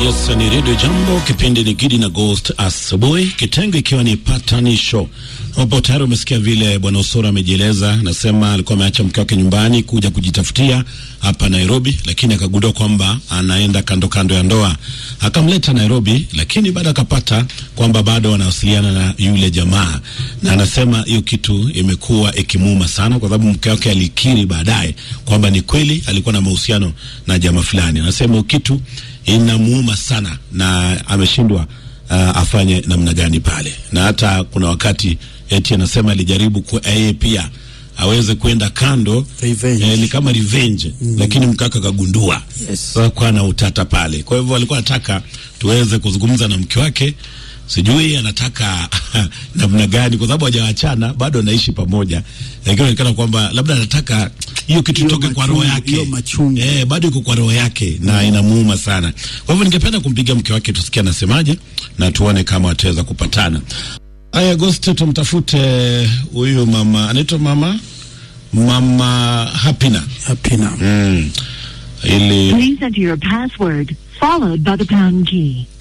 Yes, ni Radio Jambo, kipindi ni Gidi na Ghost asubuhi, kitengo ikiwa ni patanisho, ambapo tayari umesikia vile bwana Osoro amejieleza. Anasema alikuwa ameacha mke wake nyumbani kuja kujitafutia hapa Nairobi, lakini akagundua kwamba anaenda kando kando ya ndoa, akamleta Nairobi, lakini baada akapata kwamba bado wanawasiliana na yule jamaa, na anasema hiyo kitu imekuwa ikimuuma sana, kwa sababu mke wake alikiri baadaye kwamba ni kweli alikuwa na mahusiano na jamaa fulani. Anasema hiyo kitu inamuuma sana na ameshindwa uh, afanye namna gani pale, na hata kuna wakati eti anasema alijaribu ku yeye pia aweze kwenda kando Revenge. eh, ni kama revenge mm. Lakini mkaka kagundua Yes. sasa kwa na utata pale. Kwa hivyo alikuwa anataka tuweze kuzungumza na mke wake, sijui anataka namna gani, kwa sababu hawajaachana bado anaishi pamoja, lakini inaonekana kwamba labda anataka hiyo kitu Hiyo itoke kwa roho machungu, yake hiyo machungu. eh, bado iko kwa roho yake na inamuuma sana. Kwa hivyo ningependa kumpigia mke wake tusikie anasemaje na tuone kama wataweza kupatana. Aya, Agosti tumtafute huyu mama, anaitwa mama mama Hapina Hapina. mm. ili Please enter your password followed by the pound key.